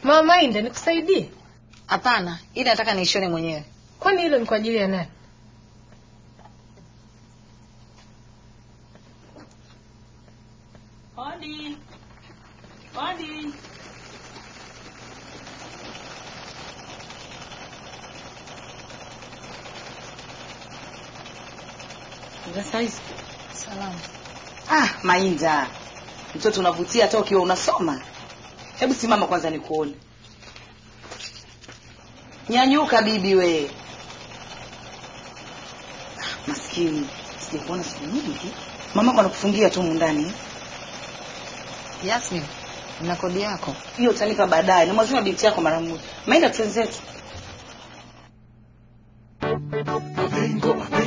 Mama Inde, nikusaidie? Hapana, ili nataka niishone mwenyewe. Kwani hilo ni kwa ajili ya nani? Hodi. Hodi. Za saizi. Salamu. Ah, Mainda. Mtoto unavutia hata ukiwa unasoma. Hebu simama kwanza nikuone. Nyanyuka bibi we. Ah, Maskini. Sijakuona siku nyingi. Mama kwa anakufungia tu mundani. eh? Yasmin, na kodi yako. Hiyo utanipa baadaye. Na mwazima binti yako mara moja. Mainda twenzetu. Mapengo, mapengo.